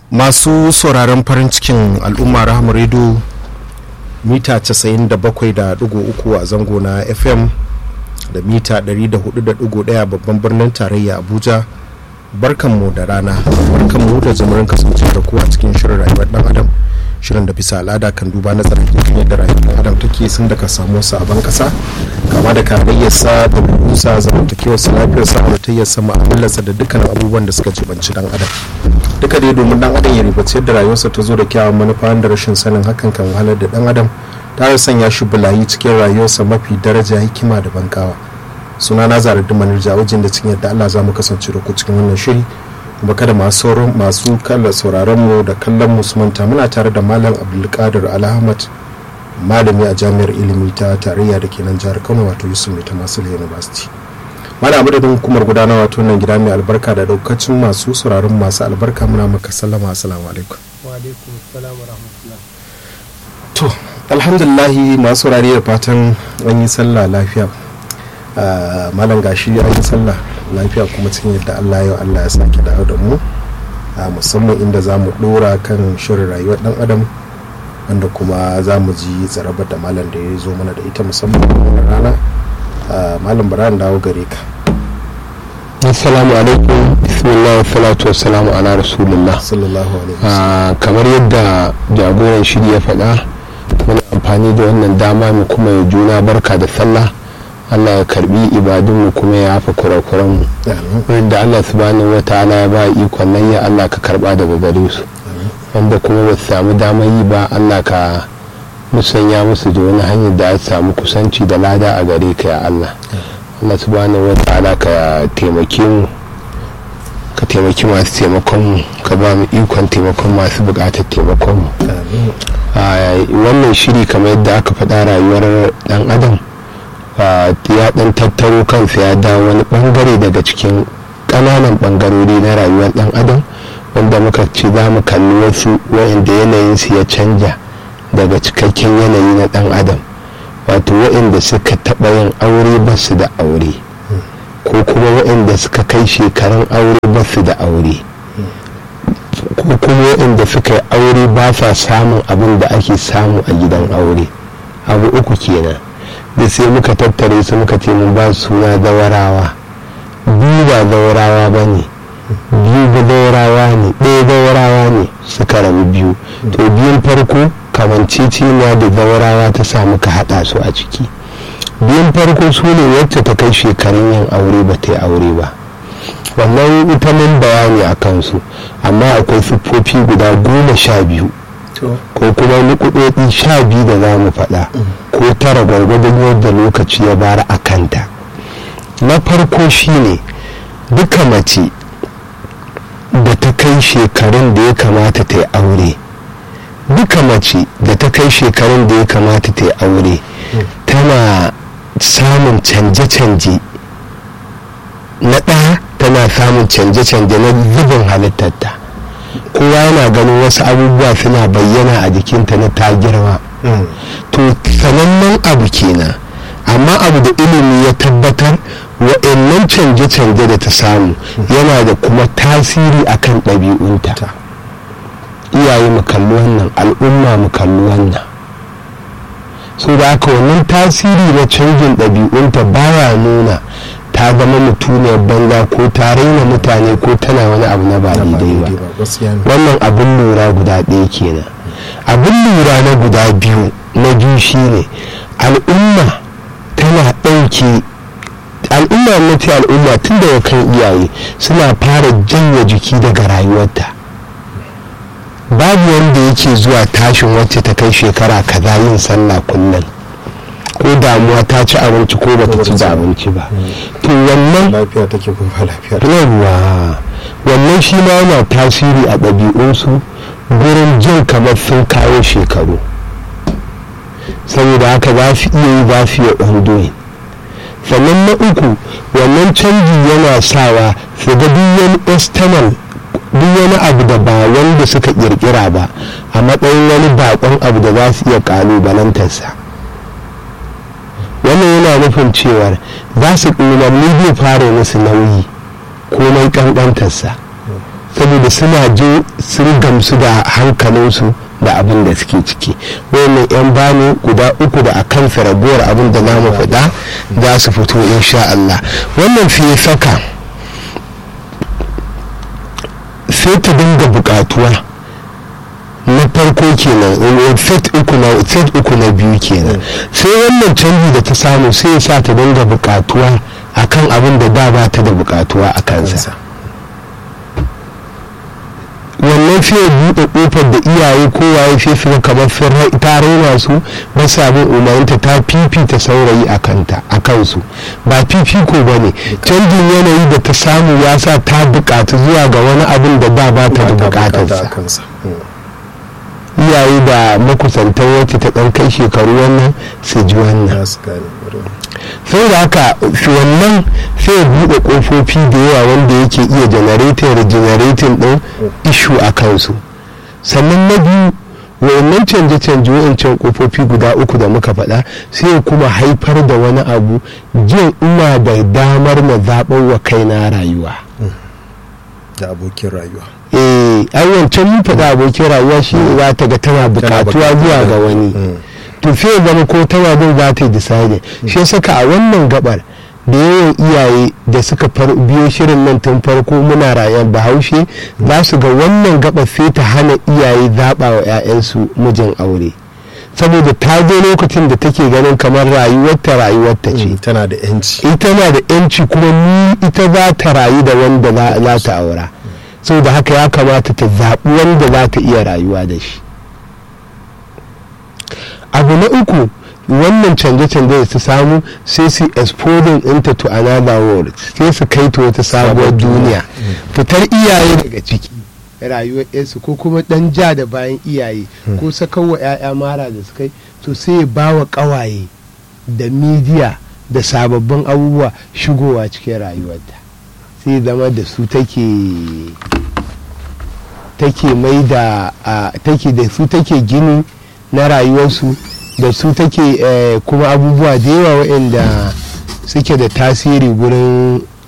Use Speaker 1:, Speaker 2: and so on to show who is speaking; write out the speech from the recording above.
Speaker 1: masu sauraron farin cikin al'umma rahama redo mita 97.3 a zango na fm da mita 104.1 babban birnin tarayya abuja barkanmu da rana barkanmu da zumurin kasance da ku a cikin shirin rayuwar dan adam shirin da bisa al'ada kan duba na tsarin kan yadda rayuwar dan adam take sun daga samu sabon kasa kama da karayyarsa da burusa zamantakewarsa lafiyarsa halittayyarsa ma'amalarsa da dukkan abubuwan da suka jibanci dan adam duka dai domin dan adam ya ribaci yadda rayuwarsa ta zo da kyawun manufa da rashin sanin hakan kan wahalar da dan adam ta sanya shi bulayi cikin rayuwarsa mafi daraja hikima da bankawa suna na zarar da manirja wajen da cikin yadda allah za mu kasance da ku cikin wannan shiri kuma kada masu sauran masu kalla sauraron mu da kallon mu su manta muna tare da malam abdulkadir alhamad malami a jami'ar ilimi ta tarayya da ke nan jihar kano wato yusuf mai ta masu university mana madadin hukumar gudanarwa wato nan gida mai albarka da daukacin masu sauraron masu albarka muna maka sallama assalamu alaikum
Speaker 2: wa alaikum salam wa rahmatullah
Speaker 1: to alhamdulillahi masu saurari da fatan an yi sallah lafiya malam gashi an yi sallah lafiya kuma cikin yadda allah yau allah ya sake dawo da mu musamman inda za mu dora kan shirin rayuwar dan adam wanda kuma za mu ji tsarabar da malam da ya zo mana da ita musamman wannan rana malam bara dawo gare ka
Speaker 2: assalamu alaikum bismillah wa salatu wa salamu ala rasulullah
Speaker 1: sallallahu alaihi
Speaker 2: kamar yadda jagoran shiri ya faɗa muna amfani da wannan dama mu kuma ya juna barka da sallah allah ya karbi ibadunmu kuma ya yafa kurakuranmu wanda allah subhanahu wa ta'ala ya ba ikon nan ya allah ka karba daga gare su wanda kuma ba su samu damar yi ba allah ka musanya musu da wani hanyar da ya samu kusanci da lada a gare ka ya allah allah subhanahu wa ta'ala ka taimake mu ka taimaki masu taimakon mu ka ba mu ikon taimakon masu bukatar taimakon mu wannan shiri kamar yadda aka faɗa rayuwar dan adam ya dan tattaro kansa ya dawo wani bangare daga cikin ƙananan bangarori na rayuwar dan adam wanda muka ce za mu kalli wasu wa'inda yanayinsu ya canja daga cikakken yanayi na dan adam wato wa'inda suka taɓa yin aure ba su da aure ko kuma wa'inda suka kai shekarun aure ba su da aure ko kuma wa'inda suka yi aure ba sa samun abin da ake samu a gidan aure abu uku kenan da sai muka tattare su muka ce mun ba suna zawarawa biyu ba zawarawa ba ne biyu ba zawarawa ne ɗaya zawarawa ne suka rabu biyu to biyun farko kamanceceniya da zawarawa ta sa muka haɗa su a ciki biyun farko su ne wacce ta kai shekarun yin aure ba ta yi aure ba wannan ita mun bayani a kansu amma akwai siffofi guda goma sha biyu ko kuma nukudodi sha biyu da za mu faɗa ko tara gwargwadon yadda lokaci ya bara a kanta na farko shine duka mace da ta kai shekarun da ya kamata ta yi aure duka mace da ta kai shekarun da ya kamata ta yi aure tana samun canje-canje na ɗaya tana samun canje-canje na zubin halittarta kowa yana ganin wasu abubuwa suna bayyana a jikinta na ta girma to sanannen abu kenan amma abu da ilimi ya tabbatar wa'annan canje-canje da ta samu yana da kuma tasiri akan ɗabi'unta iyaye mu kalli wannan al'umma mu kalli wannan so da haka wannan tasiri na canjin ɗabi'unta baya nuna ta zama mutuniyar banza ko ta raina mutane ko tana wani abu na ba daidai ba wannan abin lura guda ɗaya kenan abin lura na guda biyu na biyu shine al'umma tana ɗauke al'umma na ce al'umma tun daga kan iyaye suna fara janye jiki daga rayuwarta babu wanda yake zuwa tashin wacce ta kai shekara kaza yin sallah kullum ko damuwa ta ci abinci ko ba ta ci da abinci ba to wannan
Speaker 1: lafiya take ko ba lafiya
Speaker 2: yawa wannan shi ma yana tasiri a ɗabi'unsu gurin jin kamar sun kawo shekaru saboda haka za su iya yi za su iya ondoyin sannan na uku wannan canji yana sawa su ga duk wani external duk wani abu da ba wanda suka kirkira ba a matsayin wani bakon abu da za su iya kalubalantarsa wannan yana nufin cewar za su umarni zai fara musu nauyi ko mai kankantarsa saboda suna je sun gamsu da hankalinsu da abin da suke ciki wayannan yan bani guda uku da akan ragowar abin da za mu faɗa za su fito insha Allah wannan fiye saka sai ta dinga buƙatuwa na farko kenan set uku na set uku na biyu kenan sai wannan canji da ta samu sai ya sa ta dinga buƙatuwa akan abin da da ba ta da buƙatuwa a kansa wannan sai ya buɗe ƙofar da iyaye kowaye sai su kamar sun ta raina su ba sa bin umarninta ta fifita saurayi a kanta a kansu ba fifiko ba ne canjin yanayi da ta samu ya sa ta buƙatu zuwa ga wani abin da da ba ta da buƙatarsa iyaye da makusantar wacce ta ɗan kai shekaru wannan su ji wannan sai da haka wannan sai ya buɗe ƙofofi da yawa wanda yake iya generating regenerating ɗin ishu a kansu sannan na biyu wayannan canje-canje wayancan ƙofofi guda uku da muka faɗa sai kuma haifar da wani abu jin ina da damar na zaɓar wa kaina rayuwa
Speaker 1: da abokin rayuwa
Speaker 2: eh ai wancan mun faɗa abokin rayuwa shi za ta ga tana buƙatuwa zuwa ga wani to sai zama ko tana bin za ta yi decide shi saka a wannan gabar da yawan iyaye da suka biyo shirin nan tun farko muna rayuwar bahaushe za su ga wannan gabar sai ta hana iyaye zaɓa wa 'ya'yansu mijin aure saboda ta je lokacin da take ganin kamar rayuwarta rayuwarta ce
Speaker 1: tana da yanci
Speaker 2: ita na da yanci kuma ni ita za ta rayu da wanda za ta aura saboda haka ya kamata ta zaɓi wanda za ta iya rayuwa da shi abu na uku wannan canje-canje da su samu sai su exposing into to another world sai su kai ta wata sabuwar duniya fitar iyaye daga ciki rayuwar yarsu ko kuma dan ja da bayan iyaye ko sakawa 'ya'ya mara da su kai to sai ya ba wa kawaye da midiya da sababbin abubuwa shigowa cikin rayuwarta sai zama da su take take mai da take da su take gini na rayuwarsu da su take kuma abubuwa da yawa waɗanda suke da tasiri gurin